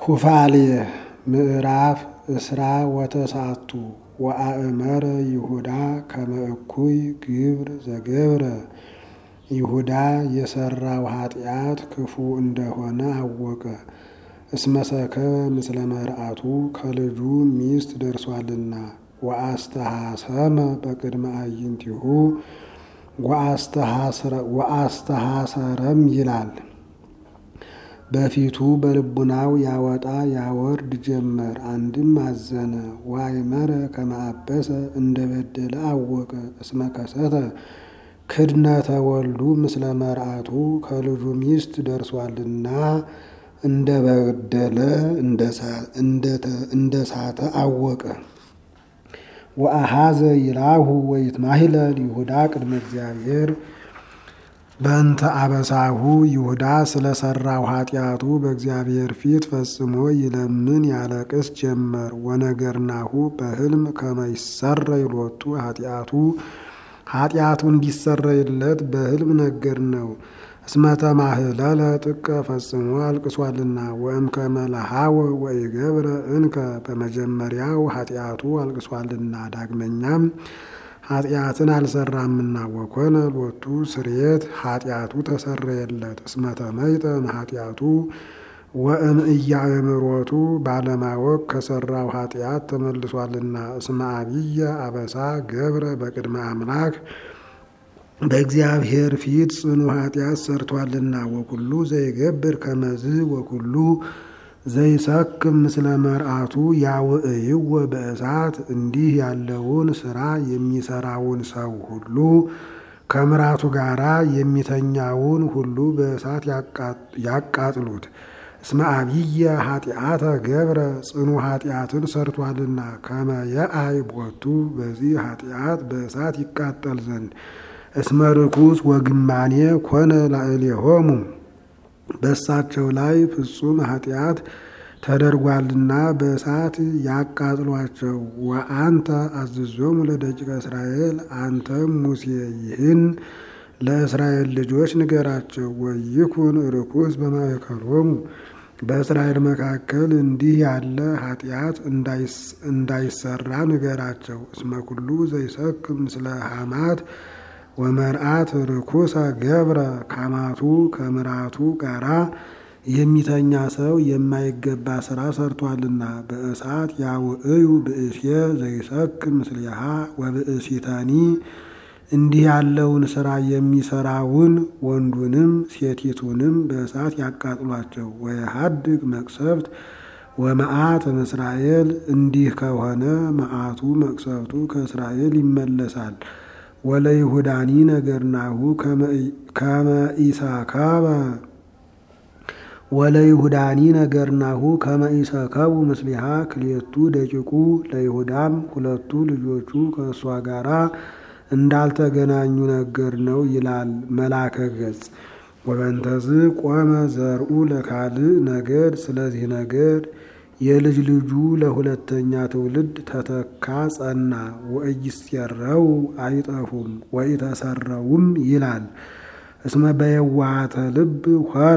ኩፋሌ ምዕራፍ እስራ ወተሳቱ ወአእመረ ይሁዳ ከመ እኩይ ግብር ዘገብረ ይሁዳ የሰራው ኃጢአት ክፉ እንደሆነ አወቀ። እስመሰከበ ምስለ መርአቱ ከልጁ ሚስት ደርሷልና ወአስተሐሰመ በቅድመ አዕይንቲሁ ወአስተሐሰረም ይላል። በፊቱ በልቡናው ያወጣ ያወርድ ጀመር። አንድም አዘነ ወአእመረ ከመ አበሰ እንደ በደለ አወቀ። እስመ ከሰተ ክድነተ ወልዱ ምስለ መርአቱ ከልጁ ሚስት ደርሷልና እንደ በደለ እንደ ሳተ አወቀ። ወአሃዘ ይላሁ ወይትማሂለል ይሁዳ ቅድመ እግዚአብሔር በእንተ አበሳሁ ይሁዳ ስለሰራው ኃጢአቱ በእግዚአብሔር ፊት ፈጽሞ ይለምን ያለቅስ ጀመር። ወነገርናሁ በሕልም ከመ ይሰረይ ሎቱ ኃጢአቱ ኃጢአቱ እንዲሰረይለት በሕልም ነገር ነው። እስመ ተማህለለ ጥቀ ፈጽሞ አልቅሷልና ወእምከመ ለሃወ ወኢገብረ እንከ በመጀመሪያው ኃጢአቱ አልቅሷልና ዳግመኛም ኃጢአትን አልሰራምና ወኮነ ሎቱ ስርየት ኃጢአቱ ተሰረየለት። እስመ ተመይጠ ኃጢአቱ ወእም ኢያእምሮቱ ባለማወቅ ከሰራው ኃጢአት ተመልሷልና። እስመ አብየ አበሳ ገብረ በቅድመ አምላክ በእግዚአብሔር ፊት ጽኑ ኃጢአት ሰርቷልና። ወኩሉ ዘይገብር ከመዝ ወኩሉ ዘይሰክም ምስለ መርአቱ ያውዕይወ በእሳት እንዲህ ያለውን ስራ የሚሰራውን ሰው ሁሉ ከምራቱ ጋራ የሚተኛውን ሁሉ በእሳት ያቃጥሉት። እስመ አብየ ኃጢአተ ገብረ ጽኑ ኃጢአትን ሰርቷልና ከመ የአይ ቦቱ በዚህ ኃጢአት በእሳት ይቃጠል ዘንድ እስመ ርኩስ ወግማኔ ኮነ ላዕሌሆሙ በእሳቸው ላይ ፍጹም ኃጢአት ተደርጓልና በእሳት ያቃጥሏቸው። ወአንተ አዝዞሙ ለደቂቀ እስራኤል አንተም ሙሴ ይህን ለእስራኤል ልጆች ንገራቸው። ወይኩን ርኩስ በማእከሎሙ በእስራኤል መካከል እንዲህ ያለ ኃጢአት እንዳይሰራ ንገራቸው። እስመ ኩሉ ዘይሰክም ምስለ ሐማት ወመርአት ርኩሰ ገብረ ካማቱ ከምራቱ ጋራ የሚተኛ ሰው የማይገባ ስራ ሰርቷልና። በእሳት ያውዕዩ ብእሴ ዘይሰክም ምስሊሃ ወብእሲተኒ እንዲህ ያለውን ስራ የሚሰራውን ወንዱንም ሴቲቱንም በእሳት ያቃጥሏቸው። ወየሀድግ መቅሰፍት ወመዓት እምእስራኤል እንዲህ ከሆነ መዓቱ መቅሰፍቱ ከእስራኤል ይመለሳል። ወለይሁዳኒ ነገርናሁ ከመ ኢሰከበ ወለይሁዳኒ ነገርናሁ ከመ ኢሰከቡ ምስሊሃ ክልኤቱ ደቂቁ ለይሁዳም ሁለቱ ልጆቹ ከእሷ ጋራ እንዳልተገናኙ ነገር ነው ይላል መላከ ገጽ። ወበንተዝ ቆመ ዘርኡ ለካልእ ነገድ ስለዚህ ነገድ የልጅ ልጁ ለሁለተኛ ትውልድ ተተካ ጸና። ወኢይሴረው አይጠፉም ወኢተሰረውም ይላል። እስመ በየዋሃተ ልብ ሆረ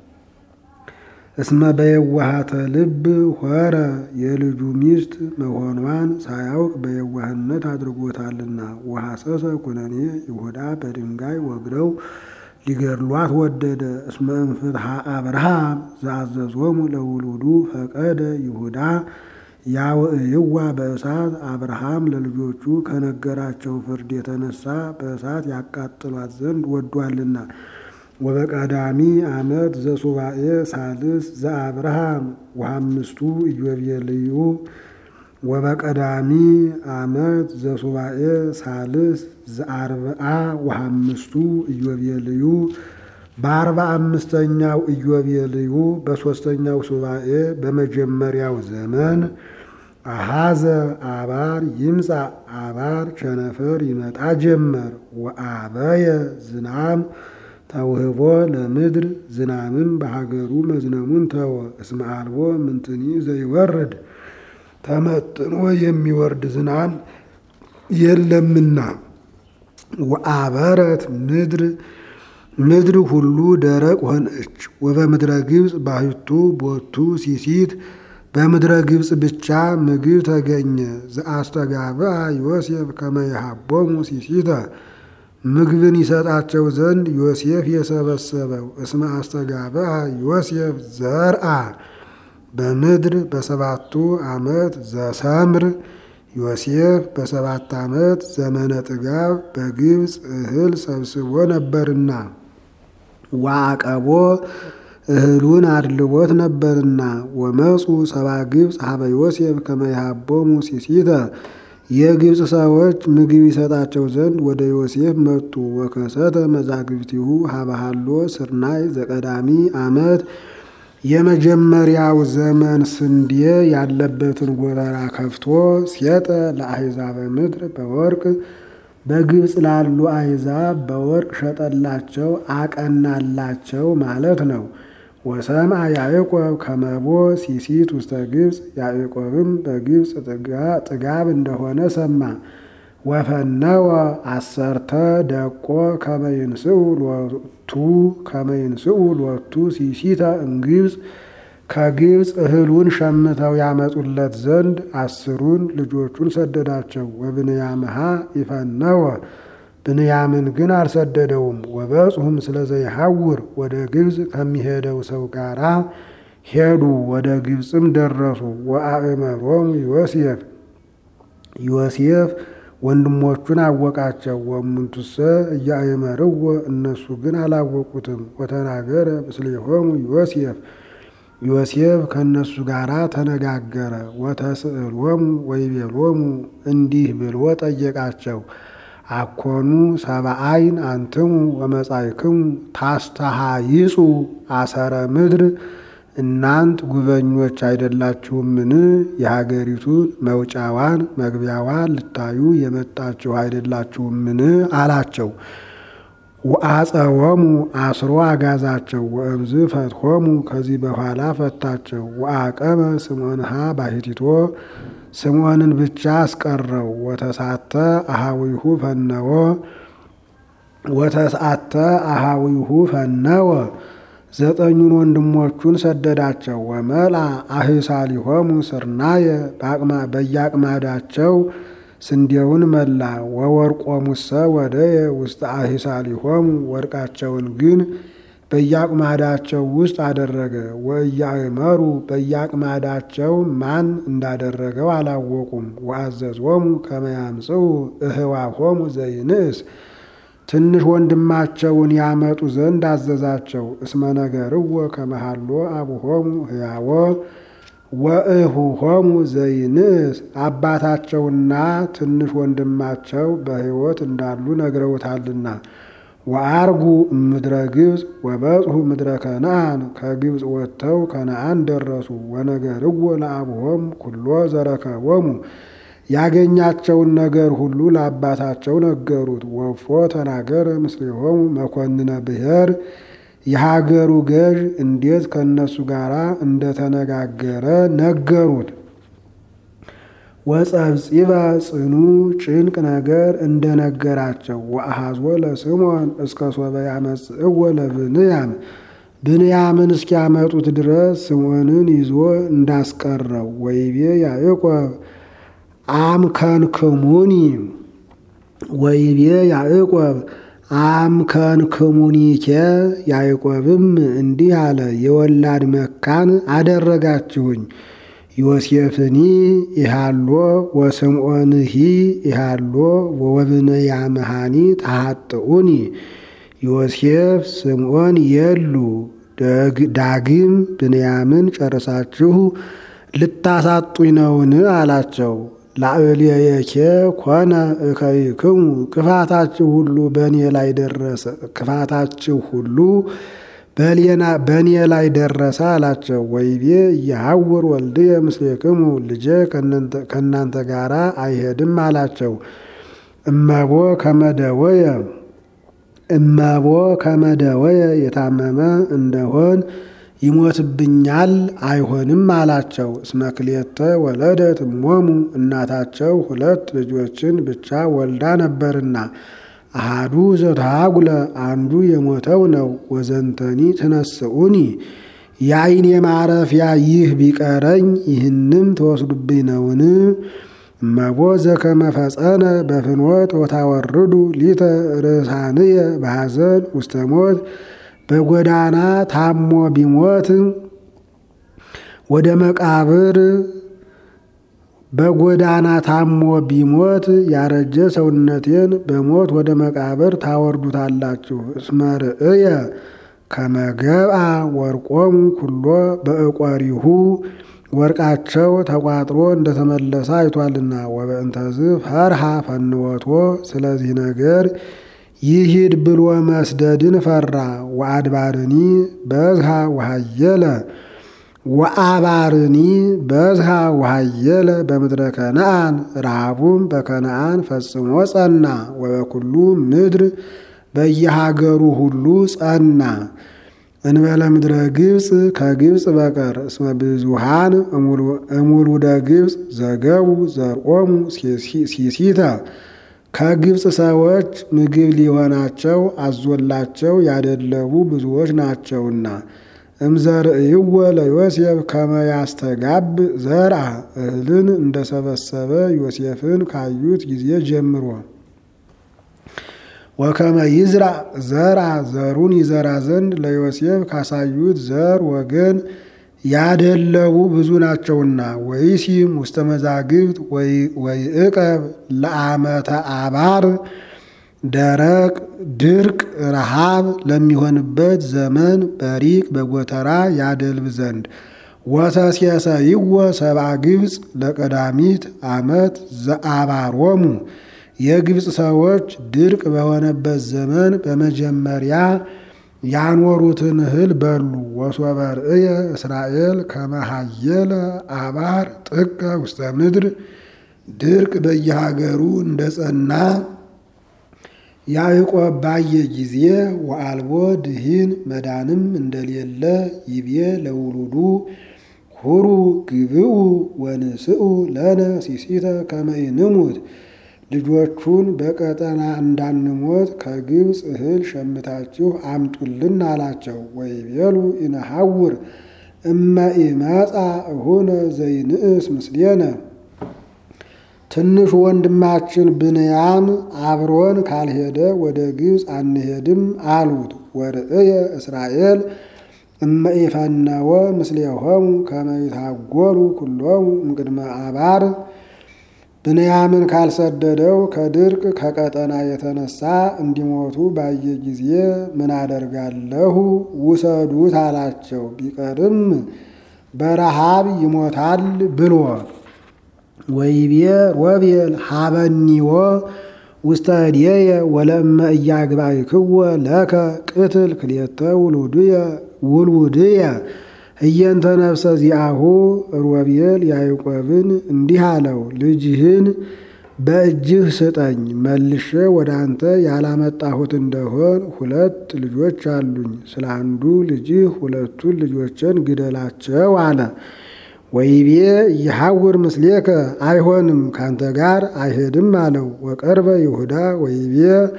እስመ በየዋሃተ ልብ ሆረ የልጁ ሚስት መሆኗን ሳያውቅ በየዋህነት አድርጎታልና። ወሐሰሰ ኩነኔ ይሁዳ በድንጋይ ወግረው ሊገድሏት ወደደ። እስመ እምፍትሐ አብርሃም ዘአዘዞሙ ለውሉዱ ፈቀደ ይሁዳ ያውዕይዋ በእሳት አብርሃም ለልጆቹ ከነገራቸው ፍርድ የተነሳ በእሳት ያቃጥሏት ዘንድ ወዷልና። ወበቀዳሚ ዓመት ዘሱባኤ ሳልስ ዘአብርሃም ወአምስቱ ኢዮቤልዩ ወበቀዳሚ ዓመት ዘሱባኤ ሳልስ ዘአርብዓ ወአምስቱ ኢዮቤልዩ በአርባ አምስተኛው ኢዮቤልዩ በሦስተኛው ሱባኤ በመጀመሪያው ዘመን አሃዘ አባር ይምጻ አባር ቸነፈር ይመጣ ጀመር። ወአበየ ዝናም ተውህቦ ለምድር ዝናምም በሀገሩ መዝነሙን ተወ። እስመ አልቦ ምንትኒ ዘይወርድ ተመጥኖ የሚወርድ ዝናም የለምና። ወአበረት ምድር ምድር ሁሉ ደረቅ ሆነች። ወበምድረ ግብፅ ባሕቱ ቦቱ ሲሲት በምድረ ግብፅ ብቻ ምግብ ተገኘ። ዘአስተጋብአ ዮሴፍ ከመ ይሃቦሙ ሲሲተ ምግብን ይሰጣቸው ዘንድ ዮሴፍ የሰበሰበው እስመ አስተጋብአ ዮሴፍ ዘርአ በምድር በሰባቱ ዓመት ዘሰምር ዮሴፍ በሰባት ዓመት ዘመነ ጥጋብ በግብፅ እህል ሰብስቦ ነበርና ዋቀቦ እህሉን አድልቦት ነበርና ወመፁ ሰባ ግብፅ ሀበ ዮሴፍ ከመ ይሃቦሙ ሲሲተ የግብፅ ሰዎች ምግብ ይሰጣቸው ዘንድ ወደ ዮሴፍ መጡ። ወከሰተ መዛግብቲሁ ሀበሃሎ ስርናይ ዘቀዳሚ ዓመት የመጀመሪያው ዘመን ስንዴ ያለበትን ጎተራ ከፍቶ ሴጠ ለአሕዛበ ምድር በወርቅ በግብፅ ላሉ አሕዛብ በወርቅ ሸጠላቸው አቀናላቸው ማለት ነው። ወሰምአ ያዕቆብ ከመቦ ሲሲት ውስተ ግብፅ ያዕቆብም በግብፅ ጥጋብ እንደሆነ ሰማ። ወፈነወ አሰርተ ደቆ ከመይንስኡ ሎቱ ከመይንስኡ ሎቱ ሲሲተ እምግብፅ ከግብፅ እህሉን ሸምተው ያመጡለት ዘንድ አስሩን ልጆቹን ሰደዳቸው። ወብንያምሃ ይፈነወ ብንያምን ግን አልሰደደውም። ወበጽሁም ስለዘይሐውር ወደ ግብፅ ከሚሄደው ሰው ጋራ ሄዱ። ወደ ግብፅም ደረሱ። ወአእመሮሙ ዮሴፍ ዮሴፍ ወንድሞቹን አወቃቸው። ወእሙንቱሰ እያእመርዎ እነሱ ግን አላወቁትም። ወተናገረ ምስሌሆሙ ዮሴፍ ዮሴፍ ከእነሱ ጋር ተነጋገረ። ወተስእሎሙ ወይቤሎሙ እንዲህ ብሎ ጠየቃቸው። አኮኑ ሰብአይን አንትሙ ወመጻእክሙ ታስተሃይጹ አሰረ ምድር እናንት ጉበኞች አይደላችሁምን? የሀገሪቱን መውጫዋን መግቢያዋን ልታዩ የመጣችሁ አይደላችሁምን? አላቸው። ወአጸወሙ አስሮ አጋዛቸው። ወእምዝ ፈትሆሙ ከዚህ በኋላ ፈታቸው። ወአቀመ ስምዖንሃ ባሕቲቶ ስምዖንን ብቻ አስቀረው። ወተሳተ አሃዊሁ ፈነወ ወተስአተ አሃዊሁ ፈነወ ዘጠኙን ወንድሞቹን ሰደዳቸው። ወመልአ አህሳሊሆሙ ስርናየ በየአቅማዳቸው ስንዴውን መላ። ወወርቆሙሰ ወደየ ውስጥ አህሳሊሆሙ ወርቃቸውን ግን በየአቅማዳቸው ውስጥ አደረገ። ወእያእመሩ በየአቅማዳቸው ማን እንዳደረገው አላወቁም። ወአዘዞሙ ከመ ያምጽኡ እህዋሆሙ ዘይንእስ ትንሽ ወንድማቸውን ያመጡ ዘንድ አዘዛቸው። እስመ ነገርዎ ከመሃሎ አቡሆሙ ሕያዎ ወእሁሆሙ ዘይንእስ አባታቸውና ትንሽ ወንድማቸው በሕይወት እንዳሉ ነግረውታልና። ወአርጉ እምድረ ግብፅ ወበጽሑ ምድረ ከነአን ከግብፅ ወጥተው ከነአን ደረሱ። ወነገርዎ ለአቡሆሙ ኩሎ ዘረከቦሙ ያገኛቸውን ነገር ሁሉ ለአባታቸው ነገሩት። ወፎ ተናገረ ምስሌሆሙ መኮንነ ብሔር የሀገሩ ገዥ እንዴት ከእነሱ ጋር እንደተነጋገረ ነገሩት። ወጸብጺበ ጽኑ ጭንቅ ነገር እንደነገራቸው ወአሃዞ ለስምዖን እስከ ሶበ ያመጽእዎ ለብንያም ብንያምን እስኪያመጡት ድረስ ስምዖንን ይዞ እንዳስቀረው ወይቤ ያዕቆብ አምከንክሙኒ ወይቤ ያዕቆብ አምከንክሙኒኬ ያዕቆብም እንዲህ አለ፣ የወላድ መካን አደረጋችሁኝ። ዮሴፍኒ ኢሃሎ ወስምዖንሂ ኢሃሎ ወወብንያምሃኒ ተሃጥኡኒ ዮሴፍ ስምዖን የሉ ዳግም ብንያምን ጨርሳችሁ ልታሳጡኝ ነውን? አላቸው። ላዕሌየኬ ኮነ እከይክሙ ክፋታችሁ ሁሉ በእኔ ላይ ደረሰ ክፋታችሁ ሁሉ በእኔ ላይ ደረሰ አላቸው። ወይቤ እየሐውር ወልድየ ምስሌክሙ ልጄ ከእናንተ ጋር አይሄድም አላቸው። እመቦ ከመደወየ እመቦ ከመደወየ የታመመ እንደሆን ይሞትብኛል አይሆንም አላቸው። እስመ ክልኤተ ወለደት እሞሙ እናታቸው ሁለት ልጆችን ብቻ ወልዳ ነበርና አሃዱ ዘተሃጉለ አንዱ የሞተው ነው። ወዘንተኒ ትነስኡኒ የአይኔ ማረፊያ ይህ ቢቀረኝ ይህንም ተወስዱብኝ ነውን? እመቦ ዘከመ ፈጸነ በፍኖት ወታወርዱ ሊተ ርሳንየ በሐዘን ውስተ ሞት በጎዳና ታሞ ቢሞት ወደ መቃብር በጎዳና ታሞ ቢሞት ያረጀ ሰውነቴን በሞት ወደ መቃብር ታወርዱታላችሁ። እስመ ርእየ ከመገብአ ወርቆሙ ኩሎ በእቆሪሁ ወርቃቸው ተቋጥሮ እንደተመለሰ አይቷልና። ወበእንተዝ ፈርሃ ፈንወቶ ስለዚህ ነገር ይሂድ ብሎ መስደድን ፈራ። ወአድባርኒ በዝሃ ወሃየለ ወአባርኒ በዝሃ ወሃየለ በምድረ ከነአን ረሃቡም በከነአን ፈጽሞ ጸና። ወበኩሉ ምድር በየሀገሩ ሁሉ ጸና። እንበለ ምድረ ግብፅ ከግብፅ በቀር እስመ ብዙሃን እሙሉደ ግብፅ ዘገቡ ዘርኦሙ ሲሲተ ከግብፅ ሰዎች ምግብ ሊሆናቸው አዞላቸው ያደለቡ ብዙዎች ናቸውና። እምዘርእይወ ለዮሴፍ ከመ ያስተጋብ ዘርአ እህልን እንደሰበሰበ ዮሴፍን ካዩት ጊዜ ጀምሮ ወከመ ይዝራ ዘርአ ዘሩን ይዘራ ዘንድ ለዮሴፍ ካሳዩት ዘር ወገን ያደለቡ ብዙ ናቸውና። ወይሲም ውስተ መዛግብት ወይዕቀብ ለዓመተ አባር ደረቅ ድርቅ ረሃብ ለሚሆንበት ዘመን በሪቅ በጎተራ ያደልብ ዘንድ ወተሴሰይወ ሰብአ ግብፅ ለቀዳሚት ዓመት ዘአባሮሙ የግብፅ ሰዎች ድርቅ በሆነበት ዘመን በመጀመሪያ ያኖሩትን እህል በሉ። ወሶበ ርእየ እስራኤል ከመሃየለ አባር ጥቀ ውስተ ምድር ድርቅ በየሀገሩ እንደ ጸና ያዕቆብ ባየ ጊዜ ወአልቦ ድሂን መዳንም እንደሌለ ይቤ ለውሉዱ ሁሩ ግብኡ ወንስኡ ለነ ሲሲተ ከመ ይንሙት ልጆቹን በቀጠና እንዳንሞት ከግብፅ እህል ሸምታችሁ አምጡልን አላቸው። ወይቤሉ ኢነሐውር እመ ኢመጻ እሁነ ዘይንእስ ምስሌነ ትንሹ ወንድማችን ብንያም አብሮን ካልሄደ ወደ ግብፅ አንሄድም አሉት። ወርእየ እስራኤል እመ ኢፈነወ ምስሌሆሙ ከመ ይታጎሉ ኩሎሙ እምቅድመ አባር ብንያምን ካልሰደደው ከድርቅ ከቀጠና የተነሳ እንዲሞቱ ባየ ጊዜ ምን አደርጋለሁ? ውሰዱት አላቸው። ቢቀርም በረሃብ ይሞታል ብሎ ወይቤ ሮቤል ሀበኒዎ ውስተ እዴየ ወለእመ እያግባእክዎ ለከ ቅትል ክልኤተ ውልውድየ እየንተ ነፍሰ ዚአሁ ሮቤል ያዕቆብን እንዲህ አለው፣ ልጅህን በእጅህ ስጠኝ፣ መልሼ ወደ አንተ ያላመጣሁት እንደሆን ሁለት ልጆች አሉኝ። ስለ አንዱ ልጅህ ሁለቱን ልጆችን ግደላቸው አለ። ወይቤ ይሐውር ምስሌከ አይሆንም፣ ካንተ ጋር አይሄድም አለው። ወቀርበ ይሁዳ ወይቤ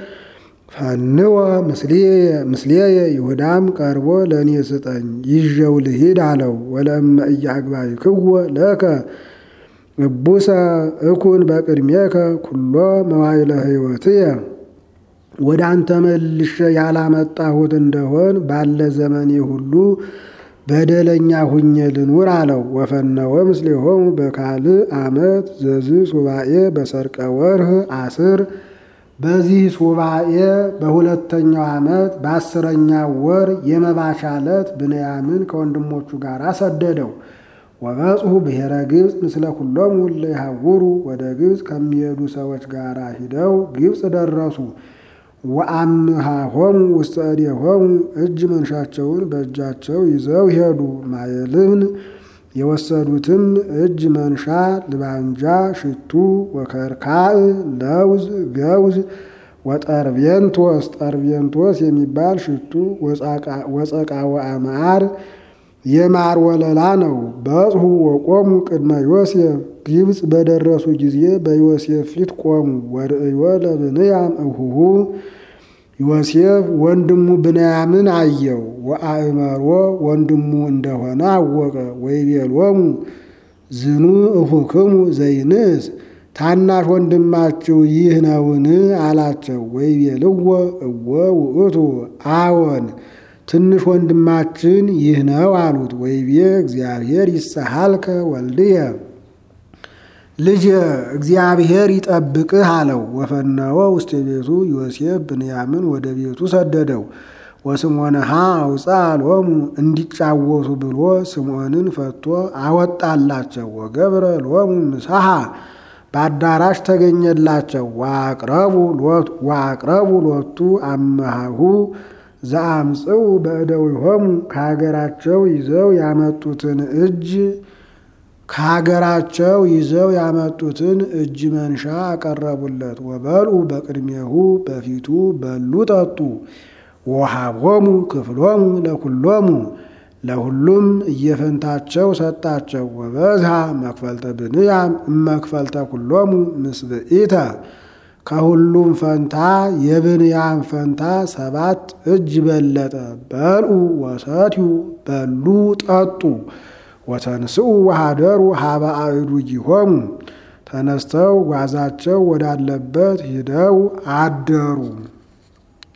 ፈንወ ምስሌየ ይሁዳም ቀርቦ ለእኔ ስጠኝ ይዤው ልሂድ አለው። ወለእመ እያግባእክዎ ለከ እቡሰ እኩን በቅድሜከ ኩሎ መዋዕለ ሕይወትየ ወደ አንተ መልሼ ያላመጣሁት እንደሆን ባለ ዘመኔ ሁሉ በደለኛ ሁኜ ልኑር አለው። ወፈነወ ምስሌሆሙ በካልእ ዓመት ዘዝ ሱባኤ በሰርቀ ወርህ አስር በዚህ ሱባኤ በሁለተኛው ዓመት በአስረኛው ወር የመባቻ ዕለት ብንያምን ከወንድሞቹ ጋር ሰደደው። ወበጽሑ ብሔረ ግብፅ ምስለ ኩሎሙ እለ ይሐውሩ ወደ ግብፅ ከሚሄዱ ሰዎች ጋር ሂደው ግብፅ ደረሱ። ወአምሃሆሙ ውስተ እዴሆሙ እጅ መንሻቸውን በእጃቸው ይዘው ሄዱ። ማየልብን የወሰዱትም እጅ መንሻ ልባንጃ፣ ሽቱ፣ ወከርካእ፣ ለውዝ፣ ገውዝ፣ ወጠርቤንቶስ ጠርቤንቶስ የሚባል ሽቱ፣ ወጸቃ ወአማር የማር ወለላ ነው። በጽሑ ወቆሙ ቅድመ ዮሴፍ ግብፅ በደረሱ ጊዜ በዮሴፍ ፊት ቆሙ። ወርእዮ ለብንያም እሁሁ ዮሴፍ ወንድሙ ብንያምን አየው። ወአእመሮ ወንድሙ እንደሆነ አወቀ። ወይቤሎሙ ዝኑ እሁክሙ ዘይንስ ታናሽ ወንድማችሁ ይህ ነውን? አላቸው። ወይቤልዎ እወ ውእቱ አዎን ትንሽ ወንድማችን ይህ ነው አሉት። ወይቤ እግዚአብሔር ይሰሃልከ ወልድየ ልጅ እግዚአብሔር ይጠብቅህ አለው። ወፈነወ ውስተ ቤቱ ዮሴፍ ብንያምን ወደ ቤቱ ሰደደው። ወስምዖንሃ አውፃ ሎሙ እንዲጫወቱ ብሎ ስምዖንን ፈቶ አወጣላቸው። ወገብረ ሎሙ ምሳሐ በአዳራሽ ተገኘላቸው። ወአቅረቡ ሎቱ አመሃሁ ዘአምጽኡ በእደዊሆሙ ከሀገራቸው ይዘው ያመጡትን እጅ ከሀገራቸው ይዘው ያመጡትን እጅ መንሻ አቀረቡለት። ወበልዑ በቅድሜሁ በፊቱ በሉ ጠጡ። ወሃቦሙ ክፍሎሙ ለኩሎሙ ለሁሉም እየፈንታቸው ሰጣቸው። ወበዝሃ መክፈልተ ብንያም እመክፈልተ ኩሎሙ ምስብኢተ ከሁሉም ፈንታ የብንያም ፈንታ ሰባት እጅ በለጠ። በልዑ ወሰትዩ በሉ ጠጡ። ወተንስኡ ወሃደሩ ሀበ አእዱጊሆሙ ተነስተው ጓዛቸው ወዳለበት ሂደው አደሩ።